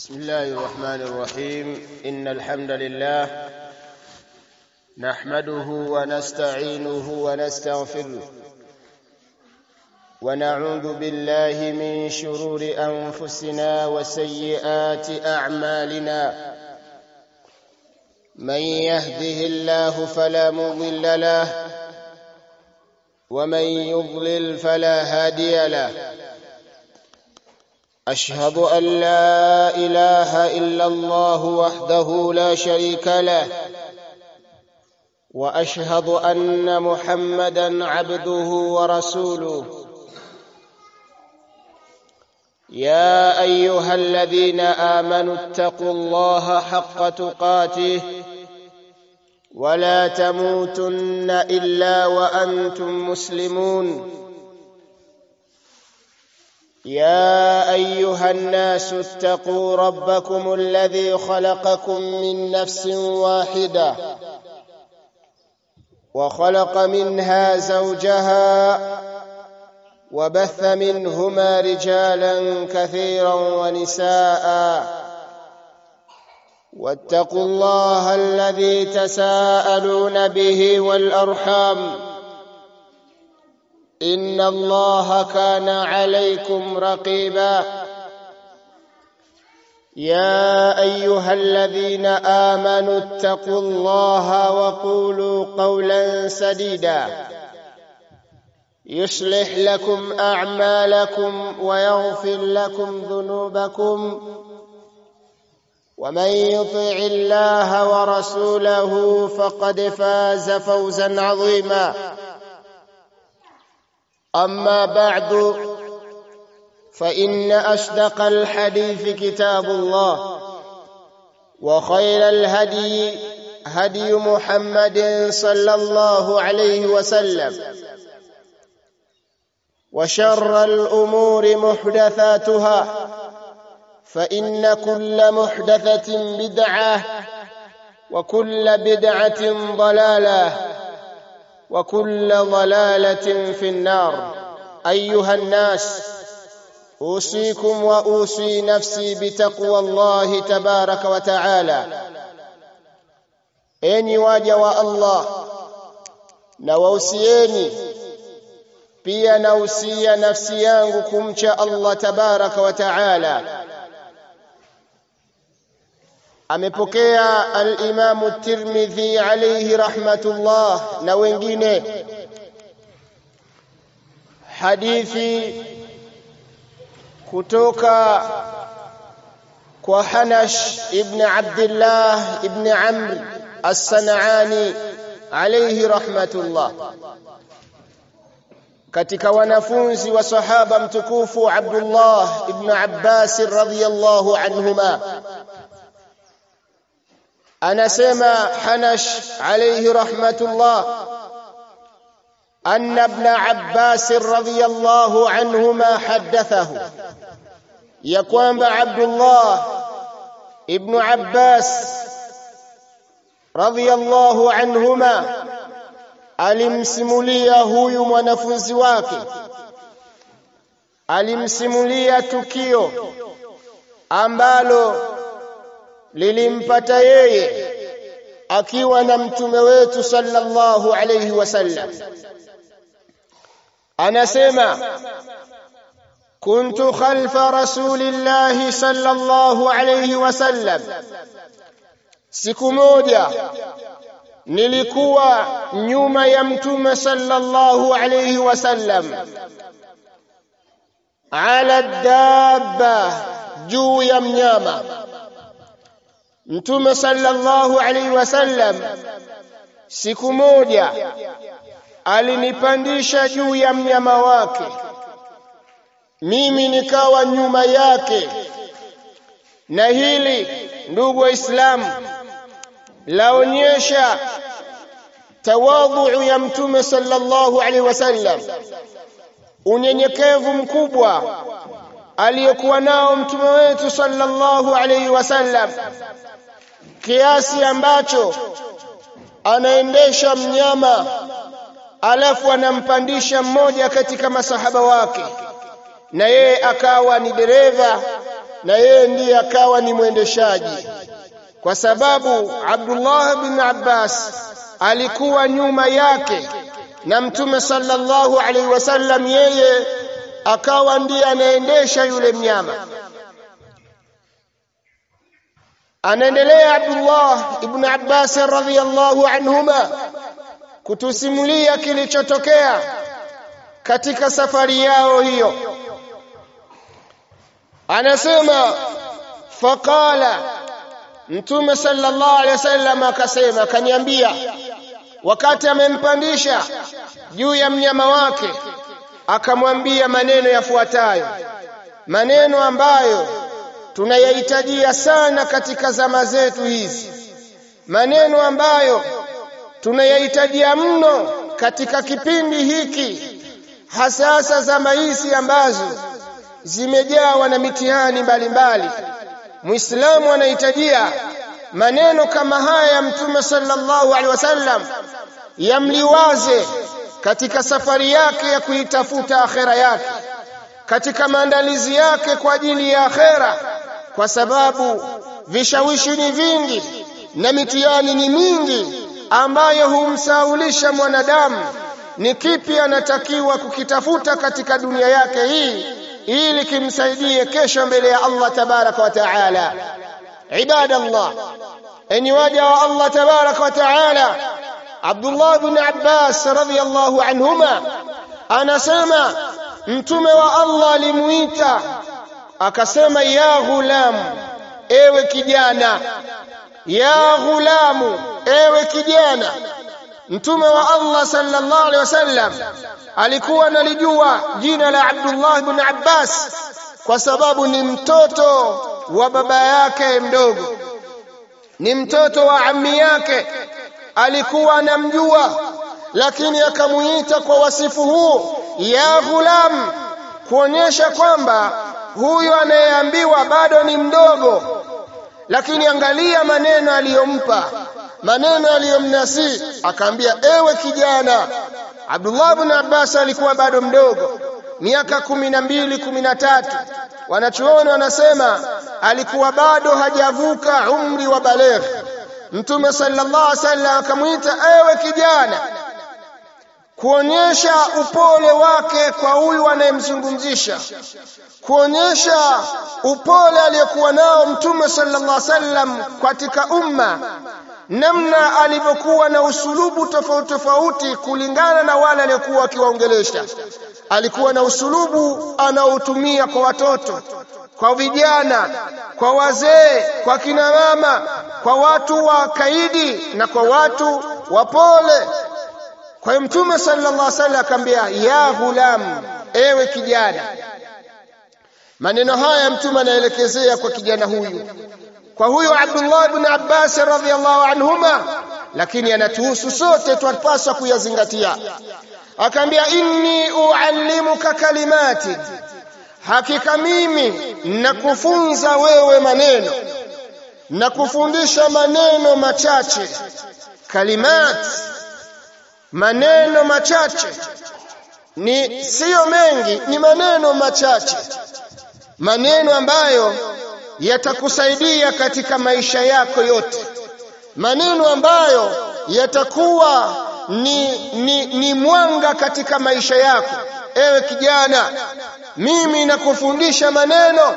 بسم الله الرحمن الرحيم إن الحمد لله نحمده ونستعينه ونستغفره ونعوذ بالله من شرور أنفسنا وسيئات أعمالنا من يهده الله فلا مضل له ومن يضلل فلا هادي له أشهد أن لا إله إلا الله وحده لا شريك له وأشهد أن محمدا عبده ورسوله يا أيها الذين آمنوا اتقوا الله حق تقاته ولا تموتن إلا وأنتم مسلمون يا ايها الناس اتقوا ربكم الذي خلقكم من نفس واحده وخلق منها زوجها وبث منهما رجالا كثيرا ونساء واتقوا الله الذي تساءلون به والارحام ان الله كان عليكم رقيبا يا ايها الذين امنوا اتقوا الله وقولوا قولا سديدا يصلح لكم اعمالكم ويغفر لكم ذنوبكم ومن يطع الله ورسوله فقد فاز فوزا عظيما أما بعد فإن أصدق الحديث كتاب الله وخير الهدي هدي محمد صلى الله عليه وسلم وشر الأمور محدثاتها فإن كل محدثة بدعة وكل بدعة ضلالة وكل ضلاله في النار ايها الناس اوصيكم واوصي نفسي بتقوى الله تبارك وتعالى enyi waja wa Allah na wausieni pia nausia nafsi yangu kumcha Allah tabaraka wa taala amepokea al-Imam at-Tirmidhi alayhi rahmatullah na wengine hadithi kutoka kwa Hanash ibn Abdullah ibn Amr as-San'ani alayhi rahmatullah katika wanafunzi wa sahaba mtukufu Abdullah ibn Abbas radhiyallahu anhuma anasema Hanash alayhi rahmatullah أن ابن عباس رضي الله عنهما حدثه يقوم عبد الله ابن عباس رضي الله عنهما alimsimulia huyu mwanafunzi wake alimsimulia tukio ambalo lilimpata yeye akiwa na mtume wetu sallallahu alayhi wasallam anasema kuntu khalfa rasulillahi sallallahu alayhi wasallam siku moja nilikuwa nyuma ya mtume sallallahu alayhi wasallam ala dabba juu ya mnyama Mtume sallallahu alaihi wasallam siku moja alinipandisha juu ya mnyama wake mimi nikawa nyuma yake na hili ndugu waislamu laonyesha tawadhu ya mtume sallallahu alaihi wasallam unyenyekevu mkubwa aliyokuwa nao mtume wetu sallallahu alaihi wasallam kiasi ambacho anaendesha mnyama alafu anampandisha mmoja katika masahaba wake na yeye akawa ni dereva na yeye ndiye akawa ni mwendeshaji kwa sababu Abdullah bin Abbas alikuwa nyuma yake na mtume sallallahu alaihi wasallam yeye akawa ndiye anaendesha yule mnyama anaendelea Abdullah ibn Abbas radhiyallahu anhuma kutusimulia kilichotokea katika safari yao hiyo anasema faqala mtume sallallahu alaihi wasallam akasema akaniambia wakati amempandisha juu ya mnyama wake akamwambia maneno yafuatayo maneno ambayo tunayahitajia sana katika zama zetu hizi maneno ambayo tunayahitajia mno katika kipindi hiki hasasa zama hizi ambazo zimejawa na mitihani mbalimbali muislamu anahitajia maneno kama haya ya mtume sallallahu alaihi wasallam yamliwaze katika safari yake ya kuitafuta akhera yake katika maandalizi yake kwa ajili ya akhera kwa sababu vishawishi ni vingi na mitihani ni mingi ambayo humsaulisha mwanadamu ni kipi anatakiwa kukitafuta katika dunia yake hii ili kimsaidie kesho mbele ya Allah tabaraka wa taala ibadallah enyi waja wa Allah tabaraka wa taala Abdullah ibn Abbas radhiyallahu anhuma anasema mtume wa Allah alimuita akasema ya ghulam ewe kijana ya ghulamu ewe kijana mtume wa Allah sallallahu alaihi wasallam alikuwa analijua jina la Abdullah ibn Abbas kwa sababu ni mtoto wa baba yake mdogo ni mtoto wa ammi yake alikuwa anamjua lakini akamuita kwa wasifu huu ya ghulam kuonyesha kwamba huyu anayeambiwa bado ni mdogo lakini angalia maneno aliyompa maneno aliyomnasi akaambia ewe kijana Abdullah ibn Abbas alikuwa bado mdogo miaka kumi na mbili kumi na tatu wanachuoni wanasema alikuwa bado hajavuka umri wa balegh mtume sallallahu alaihi wasallam akamwita ewe kijana kuonyesha upole wake kwa huyu anayemzungumzisha kuonyesha upole aliyokuwa nao mtume sallallahu alaihi wasallam katika umma namna alivyokuwa na usulubu tofauti tofauti kulingana na wale aliyokuwa akiwaongelesha alikuwa na usulubu anaotumia kwa watoto kwa vijana kwa wazee kwa kina mama kwa watu wa kaidi na kwa watu wapole kwa hiyo mtume sallallahu alaihi wasallam akamwambia ya ghulam ewe kijana maneno haya mtume anaelekezea kwa kijana huyu kwa huyo Abdullah ibn Abbas radhiyallahu anhuma lakini anatuhusu sote twapaswa kuyazingatia akaambia inni uallimuka kalimati hakika mimi nakufunza wewe maneno nakufundisha maneno machache kalimat maneno machache ni siyo mengi ni maneno machache maneno ambayo yatakusaidia katika maisha yako yote maneno ambayo yatakuwa ni, ni, ni mwanga katika maisha yako ewe kijana mimi nakufundisha maneno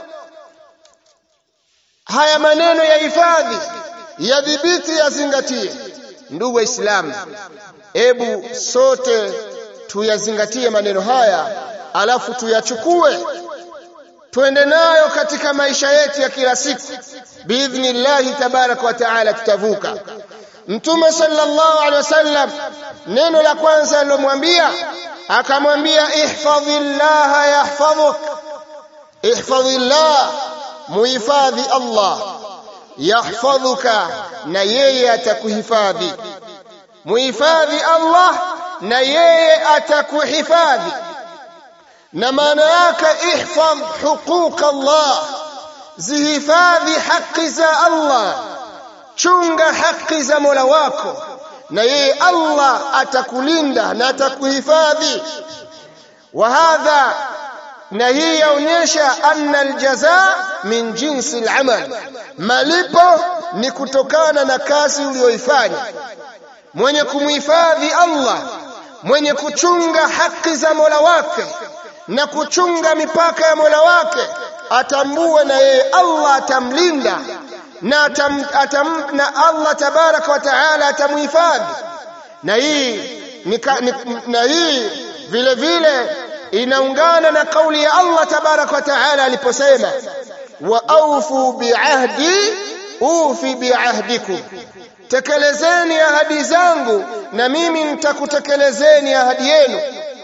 haya maneno ya hifadhi yadhibiti yazingatie ndugu waislamu hebu sote tuyazingatie maneno haya alafu tuyachukue twende nayo katika maisha yetu ya kila siku biidhnillahi tabaraka wa taala tutavuka mtume sallallahu alaihi wasallam neno la kwanza alilomwambia akamwambia ihfadhillaha yahfadhuk ihfadhillah muhifadhi Allah yahfadhuka na yeye atakuhifadhi muhifadhi Allah na yeye atakuhifadhi na maana yake ihfadh huquq Allah zihifadhi haki za Allah chunga haki za Mola wako na yeye Allah atakulinda na atakuhifadhi wa hadha na hii yaonyesha anna aljaza min jinsi alamal malipo ni kutokana na kazi uliyoifanya mwenye kumhifadhi Allah mwenye kuchunga haki za Mola wake na kuchunga mipaka ya Mola wake atambue na yeye Allah atamlinda na, atam, atam, na Allah tabaraka wa taala atamhifadhi na hii ni, ni, na hii vile vile inaungana na kauli ya Allah tabaraka wa taala aliposema wa aufu biahdi ufi biahdikum tekelezeni ahadi zangu na mimi nitakutekelezeni ahadi yenu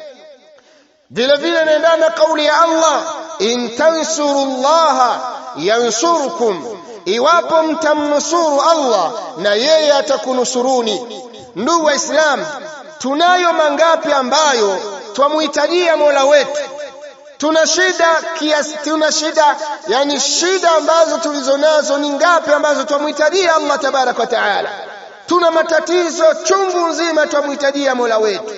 vile vile naendana kauli ya Allah in tansurullaha yansurkum iwapo mtamnusuru Allah na yeye atakunusuruni ndugu waislamu tunayo mangapi ambayo twamuhitajia Mola wetu tuna shida kiasi tuna shida yani shida ambazo tulizonazo ni ngapi ambazo twamhitajia Allah tabaraka wa taala tuna matatizo chungu nzima twamhitajia Mola wetu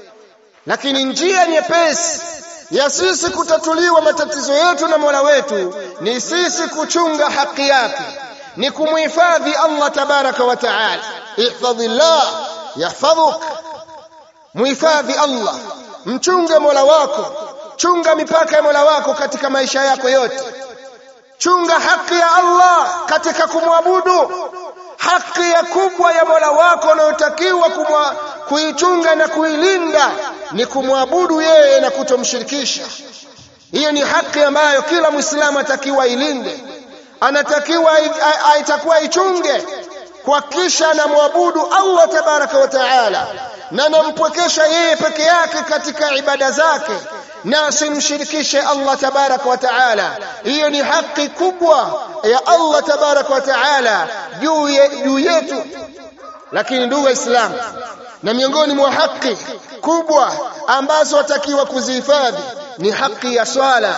lakini njia nyepesi ya sisi kutatuliwa matatizo yetu na Mola wetu ni sisi kuchunga haki yake ni kumhifadhi Allah tabaraka wa taala ihfadhillah yahfadhuk muhifadhi Allah mchunge Mola wako chunga mipaka ya Mola wako katika maisha yako yote chunga haki ya Allah katika kumwabudu haki ya kubwa ya Mola wako unayotakiwa kuichunga na kuilinda ni kumwabudu yeye na kutomshirikisha hiyo ni haki ambayo kila Muislamu atakiwa ilinde anatakiwa aitakuwa ichunge kuhakikisha anamwabudu Allah tabaraka wa taala na anampwekesha yeye peke yake katika ibada zake na asimshirikishe Allah tabaraka wa taala hiyo ni haki kubwa ya Allah tabaraka wa taala juu juu yetu lakini ndugu waislamu na miongoni mwa haki kubwa ambazo watakiwa kuzihifadhi ni haki ya swala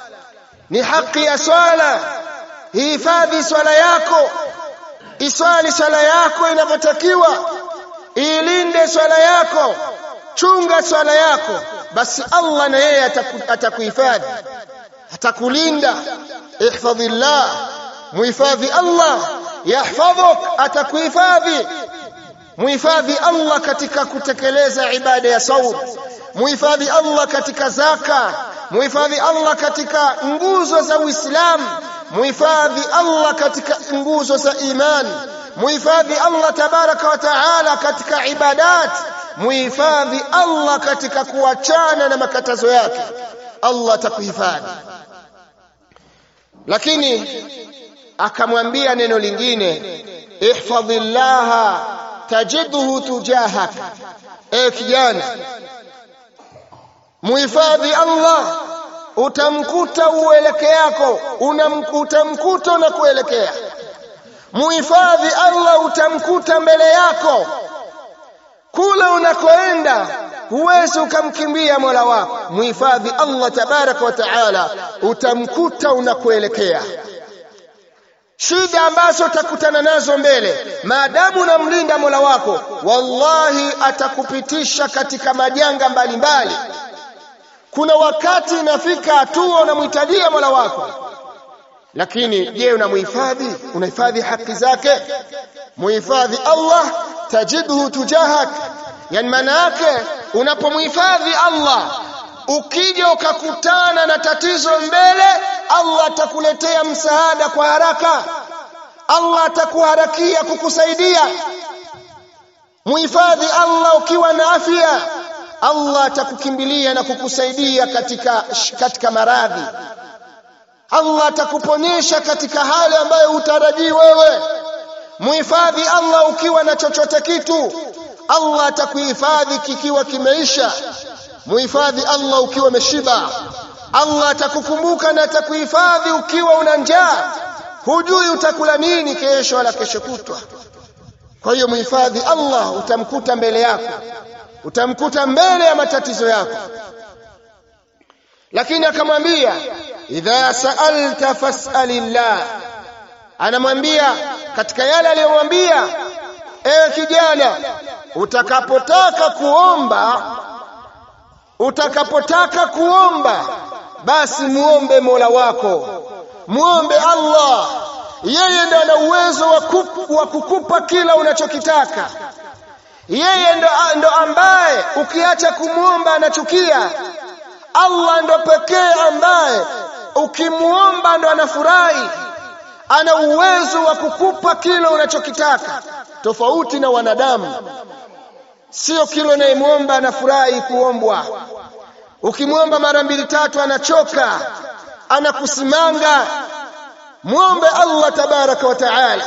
ni haki ya swala hifadhi swala yako iswali swala yako inavyotakiwa ilinde swala yako chunga swala yako basi Allah na yeye atakuhifadhi atakulinda ihfadhillah muhifadhi Allah yahfadhuk atakuhifadhi muhifadhi Allah katika kutekeleza ibada ya saum muhifadhi Allah katika zaka muhifadhi Allah katika nguzo za Uislamu muhifadhi Allah katika nguzo za imani muhifadhi Allah tabaraka wa taala katika ibadat muhifadhi Allah katika kuachana na makatazo yake Allah atakuhifadhi lakini akamwambia neno lingine ihfadhillaha tajidhu tujahak e kijana muhifadhi Allah utamkuta ueleke yako utamkuta na kuelekea muhifadhi Allah utamkuta mbele yako kule unakoenda huwezi ukamkimbia Mola wako muhifadhi Allah tabaraka wa taala utamkuta unakoelekea shida ambazo utakutana nazo mbele maadamu unamlinda Mola wako wallahi atakupitisha katika majanga mbalimbali kuna wakati inafika hatua unamhitajia Mola wako lakini je unamhifadhi unahifadhi haki zake muhifadhi Allah tajidhu tujahak yani maana yake unapomhifadhi Allah ukija ukakutana na tatizo mbele Allah atakuletea msaada kwa haraka Allah atakuharakia kukusaidia muhifadhi Allah ukiwa na afya Allah atakukimbilia na kukusaidia katika katika maradhi Allah atakuponyesha katika hali ambayo utarajii wewe muhifadhi Allah ukiwa na chochote kitu Allah atakuhifadhi kikiwa kimeisha muhifadhi Allah ukiwa umeshiba Allah atakukumbuka na atakuhifadhi ukiwa una njaa hujui utakula nini kesho wala kesho kutwa kwa hiyo muhifadhi Allah utamkuta mbele yako utamkuta mbele ya matatizo yako lakini akamwambia idha sa'alta fas'alillah anamwambia katika yale aliyomwambia ewe kijana utakapotaka kuomba utakapotaka kuomba basi muombe Mola wako muombe Allah yeye ndo ana uwezo wa kukupa kila unachokitaka yeye ndo, ndo ambaye ukiacha kumwomba anachukia Allah ndo pekee ambaye ukimwomba ndo anafurahi ana uwezo wa kukupa kila unachokitaka tofauti na wanadamu sio kila unayemwomba anafurahi kuombwa ukimwomba mara mbili tatu anachoka anakusimanga muombe Allah tabaraka wa taala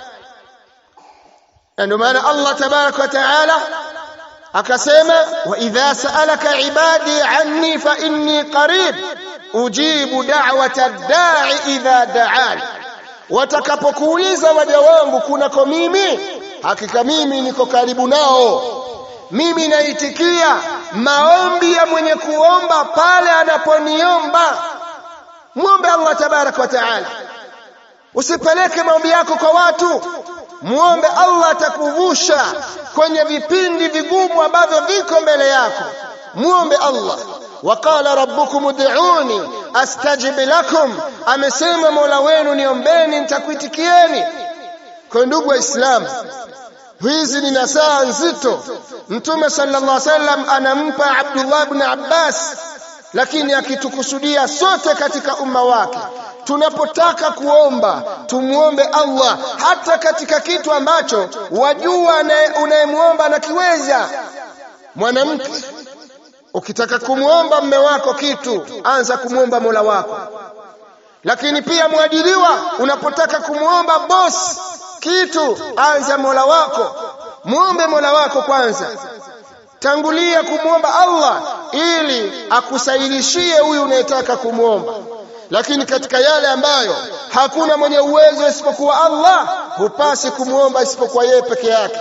ndio maana Allah tabaraka wa taala akasema wa idha sa'alaka ibadi anni fa inni qarib ujibu da'wata da'i idha da'an watakapokuuliza waja wangu kunako mimi hakika mimi niko karibu nao mimi naitikia maombi ya mwenye kuomba pale anaponiomba muombe Allah tabaraka wa taala usipeleke maombi yako kwa watu muombe Allah atakuvusha kwenye vipindi vigumu ambavyo viko mbele yako muombe Allah waqala rabbukum ud'uni astajib lakum amesema Mola wenu niombeni nitakuitikieni kwa ndugu waislamu hizi ni nasaa nzito mtume sallallahu alaihi wasallam anampa Abdullah ibn Abbas lakini akitukusudia sote katika umma wake tunapotaka kuomba tumuombe Allah hata katika kitu ambacho wajua unayemwomba anakiweza mwanamke ukitaka kumwomba mme wako kitu anza kumwomba Mola wako lakini pia mwajiriwa unapotaka kumwomba boss kitu anza Mola wako muombe Mola wako kwanza tangulia kumwomba Allah ili akusaidishie huyu unayetaka kumwomba lakini katika yale ambayo hakuna mwenye uwezo isipokuwa Allah hupasi kumwomba isipokuwa yeye peke yake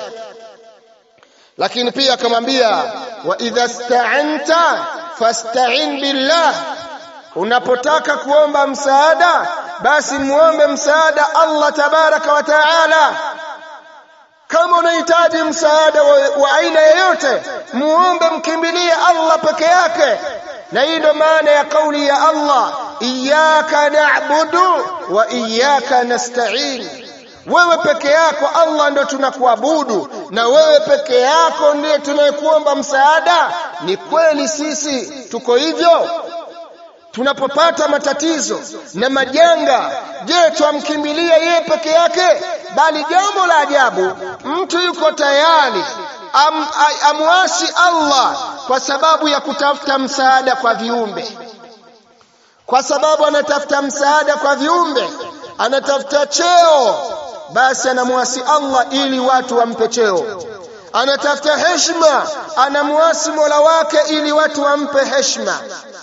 lakini pia akamwambia wa idha sta'anta fasta'in billah unapotaka kuomba msaada basi muombe msaada Allah tabaraka wa taala kama unahitaji msaada wa, wa aina yoyote muombe mkimbilie Allah peke yake na hii ndo maana ya kauli ya Allah iyyaka na'budu wa iyyaka nasta'in wewe peke yako Allah ndo tunakuabudu na wewe peke yako ndiye tunayekuomba msaada ni kweli sisi tuko hivyo tunapopata matatizo na majanga je twamkimbilia yeye peke yake bali jambo la ajabu mtu yuko tayari am, amwasi Allah kwa sababu ya kutafuta msaada kwa viumbe kwa sababu anatafuta msaada kwa viumbe anatafuta cheo basi anamwasi Allah ili watu wampe cheo anatafuta heshima anamwasi Mola wake ili watu wampe heshima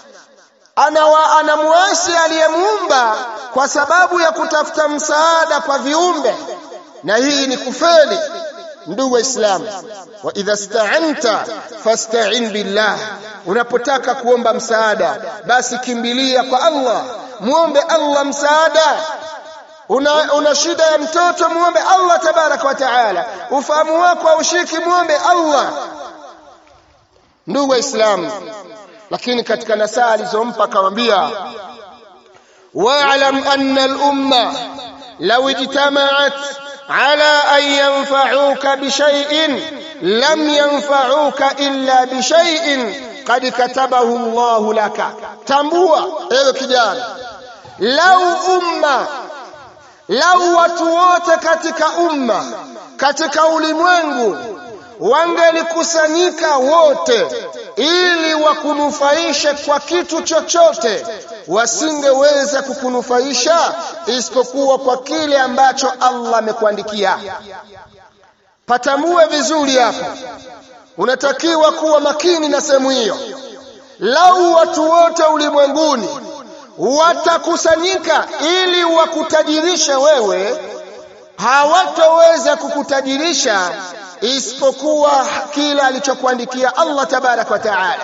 anawa anamwasi aliyemuumba kwa sababu ya kutafuta msaada kwa viumbe na hii ni kufeli ndugu waislamu wa idha sta'anta fasta'in billah unapotaka kuomba msaada basi kimbilia kwa Allah muombe Allah msaada una, una shida ya mtoto muombe Allah tabaraka wa taala ufahamu wako haushiki muombe Allah ndugu waislamu lakini katika nasaa alizompa akamwambia wa'lam anna al-umma law ijtama'at ala an yanfa'uka bi shay'in lam yanfa'uka illa bi shay'in qad katabahu Allah laka tambua ewe kijana lau umma lau watu wote katika umma katika ulimwengu wangelikusanyika wote ili wakunufaishe kwa kitu chochote wasingeweza kukunufaisha isipokuwa kwa kile ambacho Allah amekuandikia patambue vizuri hapo unatakiwa kuwa makini na sehemu hiyo lau watu wote ulimwenguni watakusanyika ili wakutajirishe wewe hawatoweza kukutajirisha isipokuwa kila alichokuandikia Allah tabarak wa taala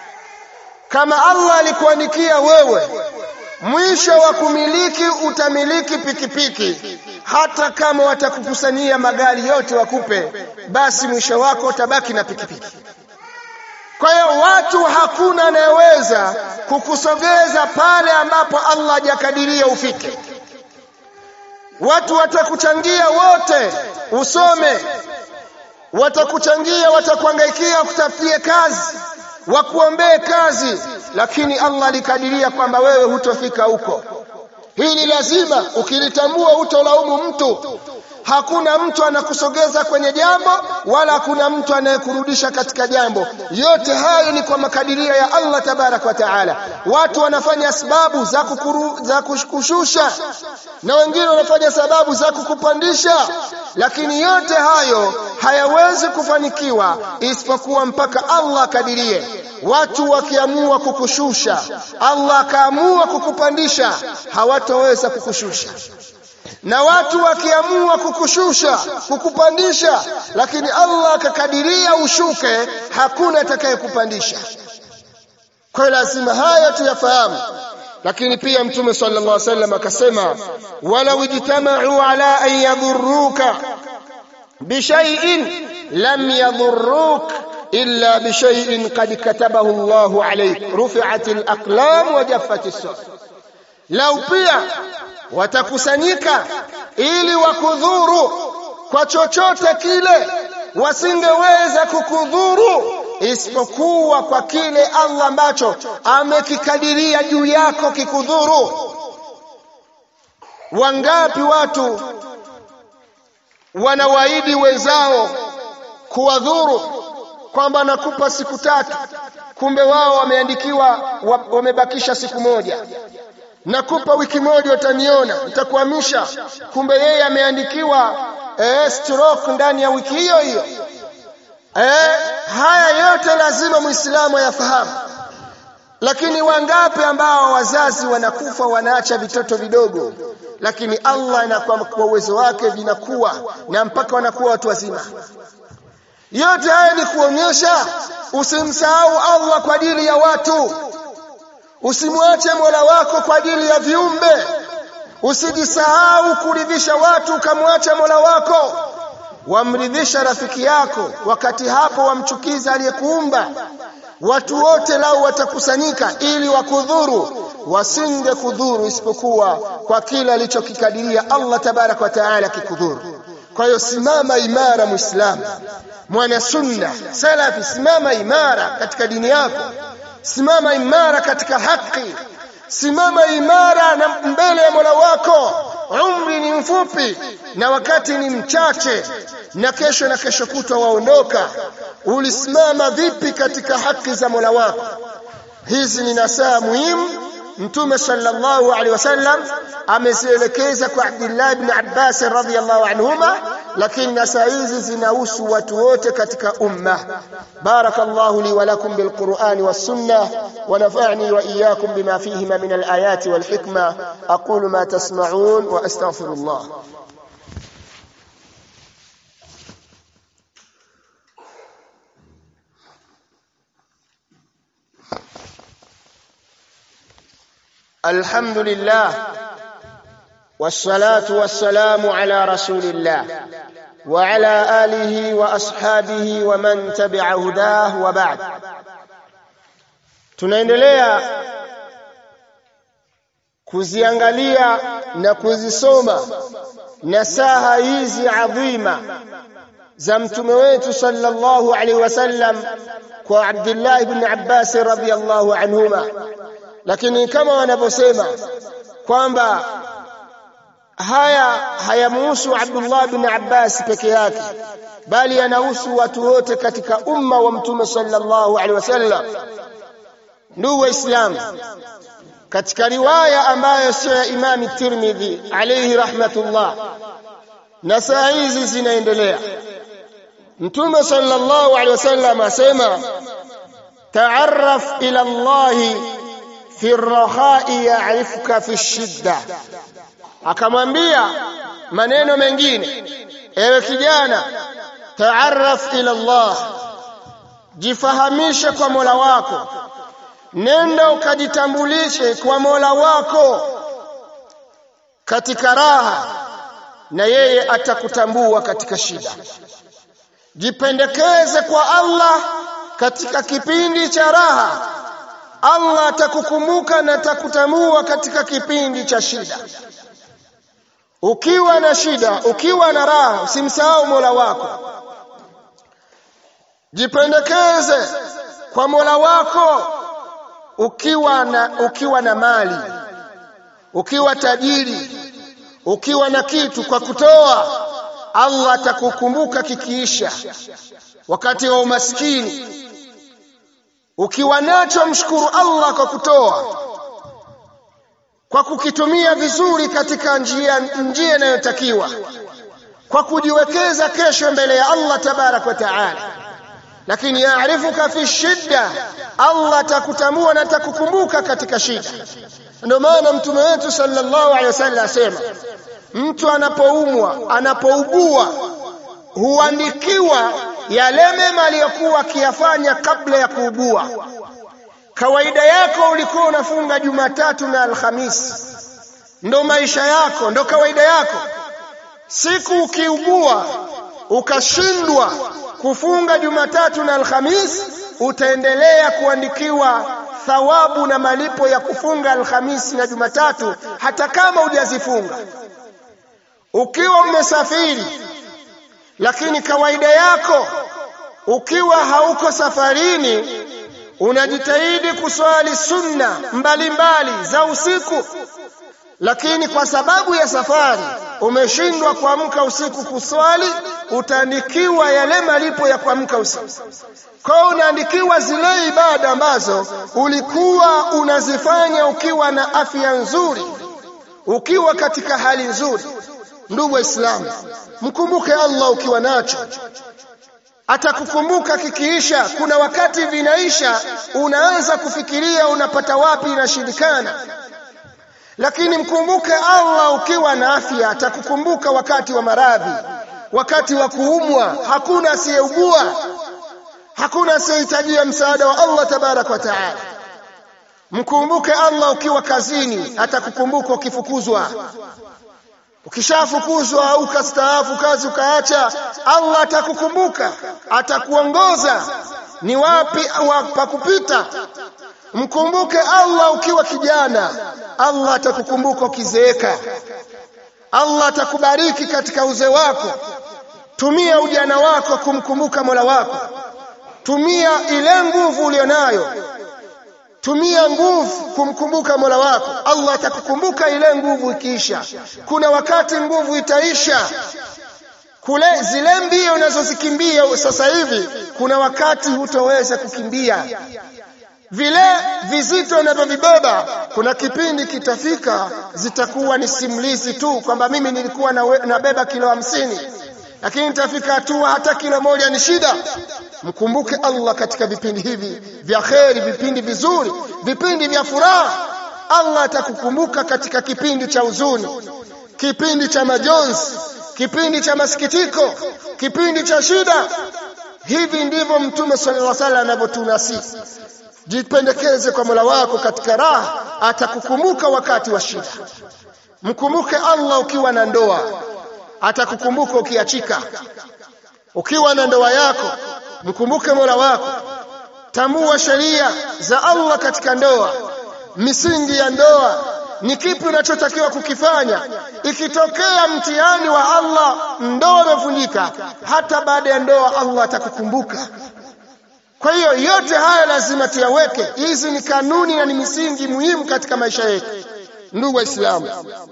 kama Allah alikuandikia wewe mwisho wa kumiliki utamiliki pikipiki hata kama watakukusanyia magari yote wakupe basi mwisho wako utabaki na pikipiki kwa hiyo watu hakuna anayeweza kukusogeza pale ambapo Allah hajakadiria ufike watu watakuchangia wote usome watakuchangia watakuangaikia kutafutie kazi wakuombee kazi lakini Allah alikadiria kwamba wewe hutofika huko hili lazima ukilitambua hutolaumu mtu hakuna mtu anakusogeza kwenye jambo wala hakuna mtu anayekurudisha katika jambo yote hayo ni kwa makadirio ya Allah tabarak wa taala watu wanafanya sababu za kukuru, za kushusha na wengine wanafanya sababu za kukupandisha lakini yote hayo hayawezi kufanikiwa isipokuwa mpaka Allah akadirie watu wakiamua kukushusha Allah akaamua kukupandisha hawatoweza kukushusha na watu wakiamua kukushusha kukupandisha lakini Allah akakadiria ushuke hakuna atakayekupandisha kwa lazima haya tuyafahamu lakini pia mtume sallallahu alaihi wasallam akasema walau ijtama'u ala an yadhurruka bishay'in lam yadhurruk illa bishay'in qad katabahu Allahu alayk rufi'at al-aqlam wa jaffat as-suhuf lau pia watakusanyika ili wakudhuru kwa chochote kile wasingeweza kukudhuru isipokuwa kwa kile Allah ambacho amekikadiria juu yako kikudhuru wangapi watu wanawaahidi wenzao kuwadhuru kwamba nakupa siku tatu kumbe wao wameandikiwa wamebakisha siku moja nakupa wiki moja utaniona nitakuhamisha kumbe yeye ameandikiwa eh, stroke ndani ya wiki hiyo hiyo eh, haya yote lazima muislamu ayafahamu lakini wangapi ambao wazazi wanakufa wanaacha vitoto vidogo lakini Allah na kwa uwezo wake vinakuwa na mpaka wanakuwa watu wazima yote haya ni kuonyesha usimsahau Allah kwa ajili ya watu usimwache Mola wako kwa ajili ya viumbe usijisahau kuridhisha watu ukamwacha Mola wako wamridhisha rafiki yako wakati hapo wamchukiza aliyekuumba watu wote lao watakusanyika ili wakudhuru wasinge kudhuru isipokuwa kwa kile alichokikadiria Allah tabarak wa taala kikudhuru kwa hiyo simama imara muislamu mwana sunna salafi simama imara katika dini yako simama imara katika haki simama imara na mbele ya Mola wako umri ni mfupi na wakati ni mchache na kesho na kesho kutwa waondoka ulisimama vipi katika haki za Mola wako hizi ni nasaa muhimu mtume sallallahu alaihi wasallam amezielekeza kwa Abdullah ibn Abbas radhiyallahu anhuma lakini nasaa hizi zinahusu watu wote katika umma barakallahu li wa lakum bilqur'ani was sunnah wa nafa'ni wa iyyakum bima fihima min alayati wal hikma aqulu ma tasma'un wa astaghfirullah الحمد لله والصلاة والسلام على رسول الله وعلى آله وأصحابه ومن تبع هداه وبعد tunaendelea kuziangalia na kuzisoma nasaha hizi adhima za mtume wetu sallallahu alaihi wasallam kwa Abdullah ibn Abbas radhiyallahu anhuma lakini kama wanavyosema kwamba haya hayamuhusu Abdullah bin Abbas peke yake bali yanahusu watu wote katika umma wa mtume sallallahu alaihi wasallam ndugu waislamu katika riwaya ambayo sio ya Imam Tirmidhi alayhi rahmatullah na saa hizi zinaendelea mtume sallallahu alaihi wasallam asema ta'arraf ila Allah fi rakhai ya'rifuka fi shidda akamwambia maneno mengine ewe kijana taarraf ila Allah jifahamishe kwa Mola wako nenda ukajitambulishe kwa Mola wako katika raha na yeye atakutambua katika shida jipendekeze kwa Allah katika kipindi cha raha Allah atakukumbuka na atakutamua katika kipindi cha shida ukiwa na shida ukiwa na raha usimsahau Mola wako jipendekeze kwa Mola wako ukiwa na ukiwa na mali ukiwa tajiri ukiwa na kitu kwa kutoa Allah atakukumbuka kikiisha wakati wa umaskini ukiwa nacho mshukuru Allah kwa kutoa kwa kukitumia vizuri katika njia njia inayotakiwa kwa kujiwekeza kesho mbele ya Allah tabarak wa taala lakini yaarifuka fi shidda Allah atakutambua na atakukumbuka katika shida ndio maana mtume wetu sallallahu alaihi wasallam asema mtu anapoumwa anapougua huandikiwa yale mema aliyokuwa akiyafanya kabla ya kuugua kawaida yako ulikuwa unafunga Jumatatu na Alhamisi ndo maisha yako ndo kawaida yako siku ukiugua ukashindwa kufunga Jumatatu na Alhamisi utaendelea kuandikiwa thawabu na malipo ya kufunga Alhamisi na Jumatatu hata kama hujazifunga ukiwa umesafiri lakini kawaida yako ukiwa hauko safarini unajitahidi kuswali sunna mbalimbali za usiku lakini kwa sababu ya safari umeshindwa kuamka usiku kuswali utaandikiwa yale malipo ya kuamka usiku kwa unaandikiwa zile ibada ambazo ulikuwa unazifanya ukiwa na afya nzuri ukiwa katika hali nzuri ndugu waislamu mkumbuke Allah ukiwa nacho atakukumbuka kikiisha kuna wakati vinaisha unaanza kufikiria unapata wapi inashindikana lakini mkumbuke Allah ukiwa na afya atakukumbuka wakati wa maradhi wakati wa kuumwa hakuna asiyeugua hakuna asiyehitajia msaada wa Allah tabarak wa taala mkumbuke Allah ukiwa kazini atakukumbuka ukifukuzwa ukishafukuzwa au ukastaafu kazi ukaacha Allah atakukumbuka atakuongoza ni wapi pa kupita mkumbuke Allah ukiwa kijana Allah atakukumbuka ukizeeka Allah atakubariki katika uzee wako tumia ujana wako kumkumbuka Mola wako tumia ile nguvu ulionayo tumia nguvu kumkumbuka Mola wako Allah atakukumbuka ile nguvu ikiisha kuna wakati nguvu itaisha kule zile mbio unazozikimbia sasa hivi kuna wakati hutoweza kukimbia vile vizito unavyovibeba kuna kipindi kitafika zitakuwa ni simulizi tu kwamba mimi nilikuwa nabeba kilo hamsini lakini nitafika hatua hata kilo moja ni shida mkumbuke Allah katika vipindi hivi vya kheri vipindi vizuri vipindi vya furaha Allah atakukumbuka katika kipindi cha huzuni kipindi cha majonzi kipindi cha masikitiko kipindi cha shida hivi ndivyo mtume sallallahu alaihi wasallam anavyotunasihi jipendekeze kwa Mola wako katika raha atakukumbuka wakati wa shida mkumbuke Allah ukiwa na ndoa atakukumbuka ukiachika ukiwa na ndoa yako mkumbuke Mola wako tambua sheria za Allah katika ndoa misingi ya ndoa ni kipi unachotakiwa kukifanya ikitokea mtihani wa Allah ndoa imevunjika hata baada ya ndoa Allah atakukumbuka kwa hiyo yote haya lazima tuyaweke hizi ni kanuni na ni misingi muhimu katika maisha yetu ndugu waislamu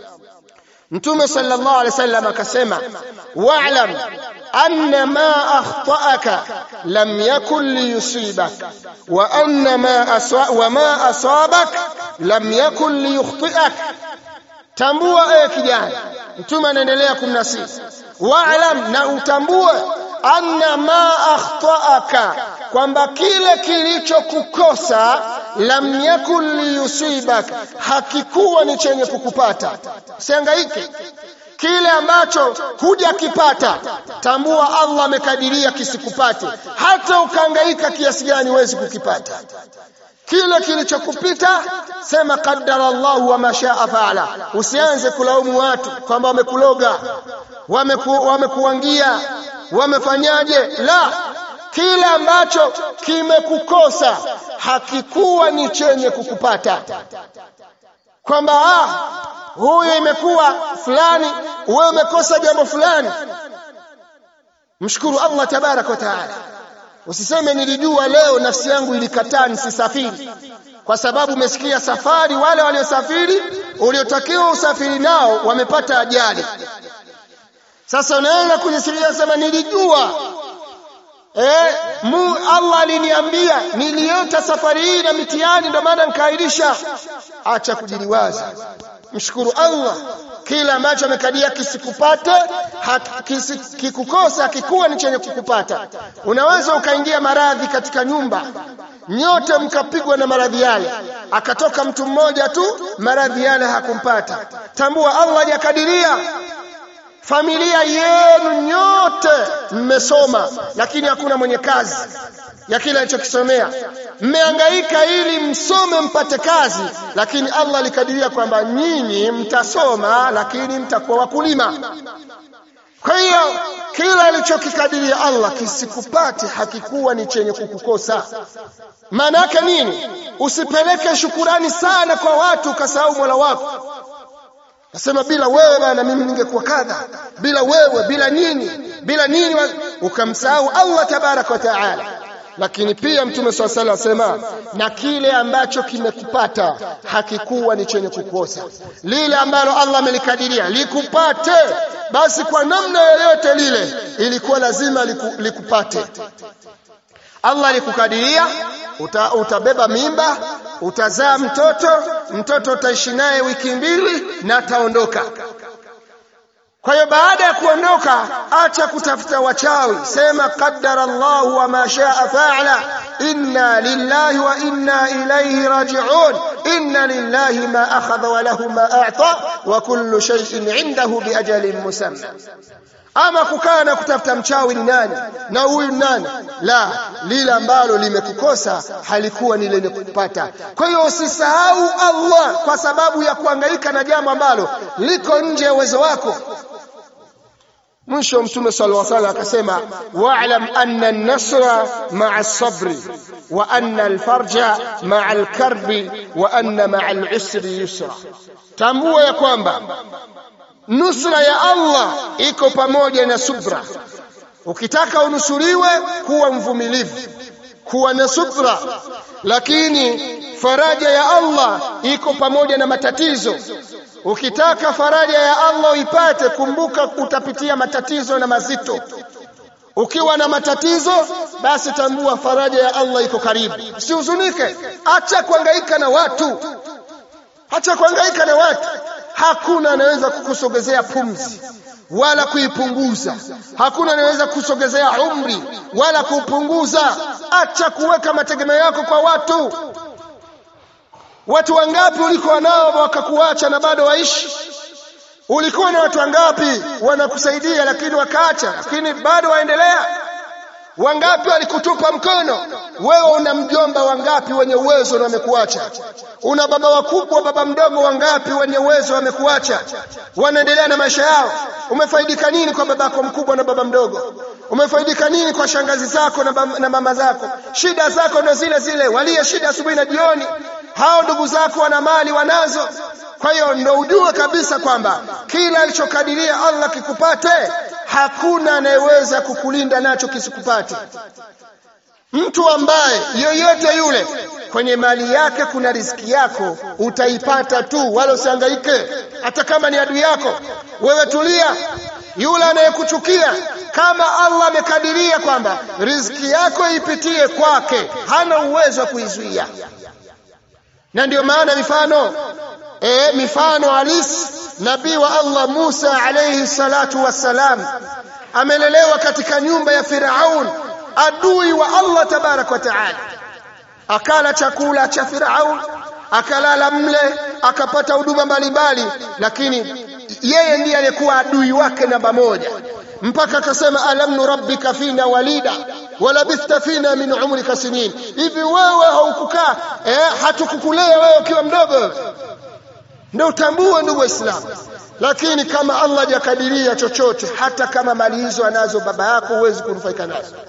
mtume sallallahu alaihi wasallam akasema wa'lam anna ma akhta'aka lam yakun liyusibak wa anna ma aswa wa ma asabak lam yakun liyukhti'ak tambua ewe kijana mtume anaendelea kumnasihi wa'lam na utambue anna ma akhta'aka kwamba kile kilichokukosa lam yakun liyusibak hakikuwa ni chenye kukupata usihangaike kile ambacho hujakipata tambua Allah amekadiria kisikupate hata ukahangaika kiasi gani huwezi kukipata kile kilichokupita sema qaddara Allah wa mashaa faala usianze kulaumu watu kwamba wamekuloga wameku, wamekuangia wamefanyaje la kila ambacho kimekukosa hakikuwa ni chenye kukupata kwamba ah huyu imekuwa fulani wewe umekosa jambo fulani mshukuru Allah tabarak wa taala usiseme nilijua leo nafsi yangu ilikataa nisisafiri kwa sababu umesikia safari wale waliosafiri uliotakiwa usafiri nao wamepata ajali sasa unaenda kujisikia sema nilijua eh mu Allah aliniambia niliota safari hii na mitihani ndio maana nikairisha acha kujiliwaza mshukuru Allah kila ambacho amekadia kisikupate kisi, kikukosa kikuwa ni chenye kukupata unaweza ukaingia maradhi katika nyumba nyote mkapigwa na maradhi yale akatoka mtu mmoja tu maradhi yale hakumpata tambua Allah hajakadiria familia yenu nyote mmesoma lakini hakuna mwenye kazi ya kile alichokisomea mmehangaika ili msome mpate kazi lakini Allah alikadiria kwamba nyinyi mtasoma lakini mtakuwa wakulima kwa hiyo kila alichokikadiria Allah kisikupate hakikuwa ni chenye kukukosa maana yake nini usipeleke shukurani sana kwa watu ukasahau Mola wako Nasema bila wewe bana mimi ningekuwa kadha bila wewe bila nini bila nini ukamsahau Allah tabarak wa taala lakini pia mtume swalla sala asema na kile ambacho kimekupata hakikuwa ni chenye kukosa lile ambalo Allah amelikadiria likupate basi kwa namna yoyote lile ilikuwa lazima liku, likupate Allah alikukadiria uta, utabeba mimba utazaa mtoto mtoto utaishi naye wiki mbili na ataondoka kwa hiyo baada ya kuondoka acha kutafuta wachawi sema qaddara Allah wa ma shaa fa'ala inna lillahi wa inna ilayhi raji'un inna lillahi ma akhadha wa lahu ma a'ta wa kullu shay'in 'indahu bi ajalin musamma ama kukaa na kutafuta mchawi ni nani na huyu nani la lile ambalo limekukosa halikuwa ni lenye kupata kwa hiyo usisahau Allah kwa sababu ya kuhangaika na jambo ambalo liko nje ya uwezo wako mwisho mtume sallallahu alaihi wasallam akasema wa'lam anna an-nasra ma'a as-sabri wa anna al-farja ma'a al-karbi wa anna ma'a al-usri yusra tambua ya kwamba nusra ya Allah iko pamoja na subra ukitaka unusuriwe kuwa mvumilivu kuwa na subra lakini faraja ya Allah iko pamoja na matatizo ukitaka faraja ya Allah uipate kumbuka utapitia matatizo na mazito ukiwa na matatizo basi tambua faraja ya Allah iko karibu usihuzunike acha kuhangaika na watu acha kuhangaika na watu hakuna anaweza kukusogezea pumzi wala kuipunguza hakuna anaweza kusogezea umri wala kupunguza acha kuweka mategemeo yako kwa watu watu wangapi ulikuwa nao wakakuacha na bado waishi ulikuwa na watu wangapi wanakusaidia lakini wakaacha lakini bado waendelea wangapi walikutupa mkono wewe una mjomba wangapi wenye uwezo na wamekuacha una baba wakubwa baba mdogo wangapi wenye uwezo wamekuacha wanaendelea na maisha yao umefaidika nini kwa babako mkubwa na baba mdogo umefaidika nini kwa shangazi zako na, bam, na mama zako shida zako ndo zile zile walie shida asubuhi na jioni hao ndugu zako wana mali wanazo kwa hiyo ndo ujue kabisa kwamba kila alichokadiria Allah kikupate hakuna anayeweza kukulinda nacho kisikupate mtu ambaye yoyote yule kwenye mali yake kuna riziki yako utaipata tu wala usihangaike hata kama ni adui yako wewe tulia yule anayekuchukia kama Allah amekadiria kwamba riziki yako ipitie kwake hana uwezo wa kuizuia na ndio maana mifano e, mifano halisi nabii wa Allah Musa alayhi salatu wassalam amelelewa katika nyumba ya Firaun adui wa Allah tabarak wa taala akala chakula cha Firaun akalala mle akapata huduma mbalimbali lakini yeye ndiye aliyekuwa adui wake namba moja mpaka akasema alam nurabbika fina walida walabithta fina min umrika sinin hivi wewe haukukaa eh, hatukukulea wewe ukiwa mdogo ndio utambue ndugu waislamu lakini kama Allah hajakadiria chochote hata kama mali hizo anazo baba yako huwezi kunufaika nazo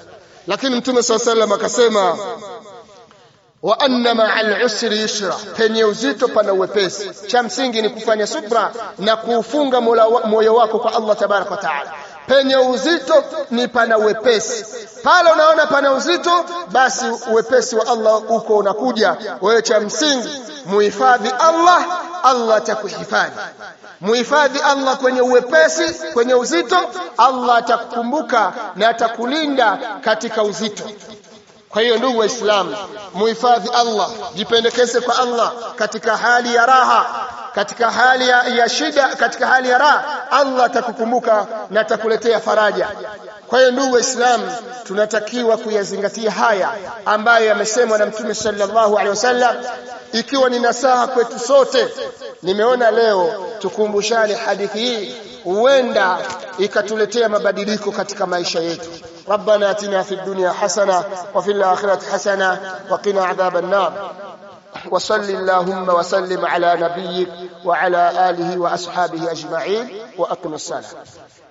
lakini mtume saa sallam akasema wa anna ma'al usri yusra penye uzito pana uwepesi cha msingi ni kufanya subra na kuufunga moyo wako kwa Allah tabarak wa taala penye uzito ni pana uwepesi pale unaona pana uzito basi uwepesi wa Allah uko unakuja wewe cha msingi muhifadhi Allah Allah atakuhifadhi muhifadhi Allah kwenye uwepesi kwenye uzito Allah atakukumbuka na atakulinda katika uzito kwa hiyo ndugu waislamu muhifadhi Allah jipendekeze kwa Allah katika hali ya raha katika hali ya, ya shida katika hali ya raha Allah atakukumbuka na atakuletea faraja kwa hiyo ndugu waislamu tunatakiwa kuyazingatia haya ambayo yamesemwa na mtume sallallahu alaihi wasallam ikiwa ni nasaha kwetu sote nimeona leo tukumbushane hadithi hii huenda ikatuletea mabadiliko katika maisha yetu ربنا اتنا في الدنيا حسنه وفي الاخره حسنه وقنا عذاب النار وصل اللهم وسلم على نبيك وعلى اله واصحابه اجمعين واقم الصلاه